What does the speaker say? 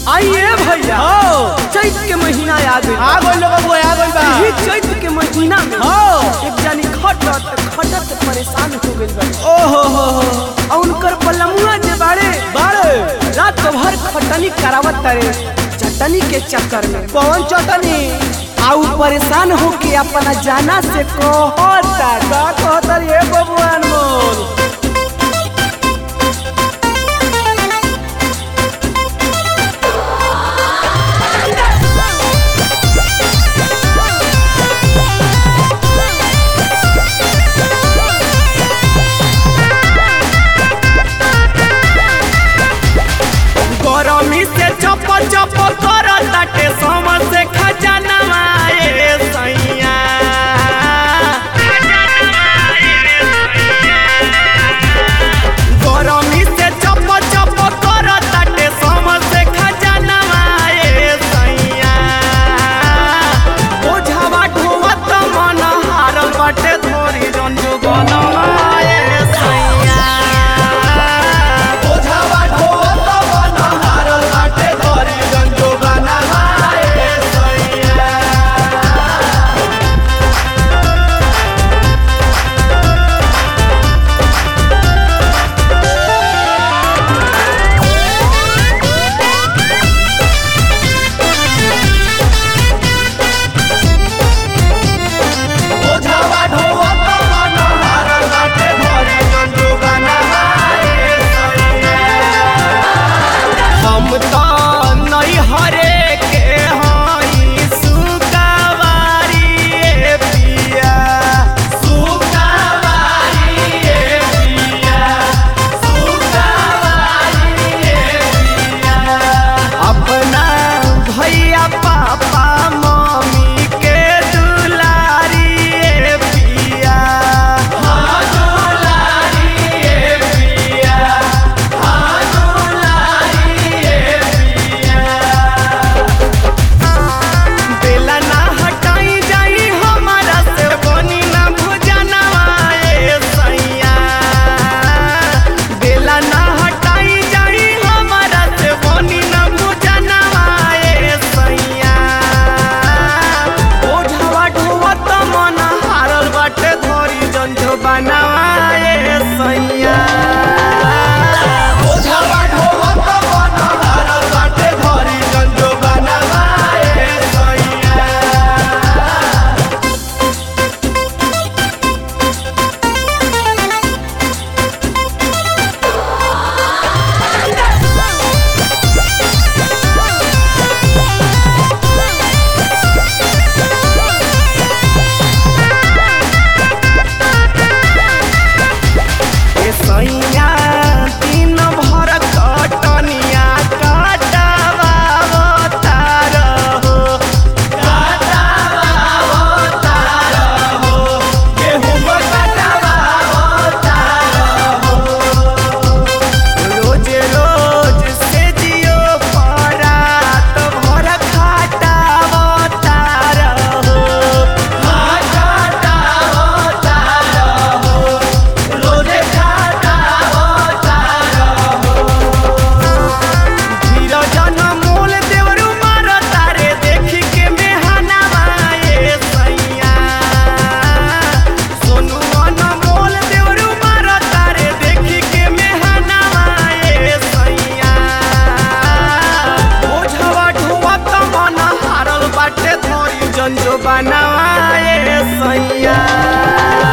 आइए भैया चैत के महीना आ गई आ गइल लोग बबुआ आ गइल बा यही चैत के महीना में हाँ। एक जानी खटत खटत परेशान हो गइल बा ओहो हो हो और उनकर पलमुआ जे बाड़े बारे रात भर खटनी करावत तारे चटनी के चक्कर में कौन चटनी आउ परेशान होके अपना जाना से कहता का कहतर ये बबुआ अनमोल गरमी से चप चप कर ताटे समझ से खजाना आए सैया गरमी से चप चप कर ताटे समझ से खजाना आए सैया ओझावा ढोवत मन हारल बाटे थोड़ी रंजो बनवाए सैया ओझावा ढोवत मन हारल बाटे धरी गंजो बनावाए सैया ओझावा ढोवत मन हारल बाटे धरी गंजो बनावाए सैया हम तो नहीं हरे के हई सुकावारी ए पिया सुकावारी ए पिया सुकावारी ए पिया अपना भैया पापा मम्मी के दुलारी ए पिया हाजुलारी ए पिया हाजुलारी ए पिया बेला ना हटाई जाई हमारा से बनी ना भुजना ए सैया बेला ना हटाई जाई हमारा से बनी ना भुजना ए सैया ओझावा ढोवत मन हारल बाटे धरी जंझो बनाए सैया ओझावा ढोवत मन हारल बाटे धरी गंजो बनावाए सैया ए सैया दिन भर कटनिया कटावावतार हो रोज रोज से जियो परात भर खाटावतार हो धीरजन मोल देवरु मार तारे देखी के मेहनावा ए सैया सोनू मन मोल देवरु मार तारे देखी के मेहनावा ए सैया ओझवा ढोवत मन हारल बाटे थोरी जंजो बनावा ए सैया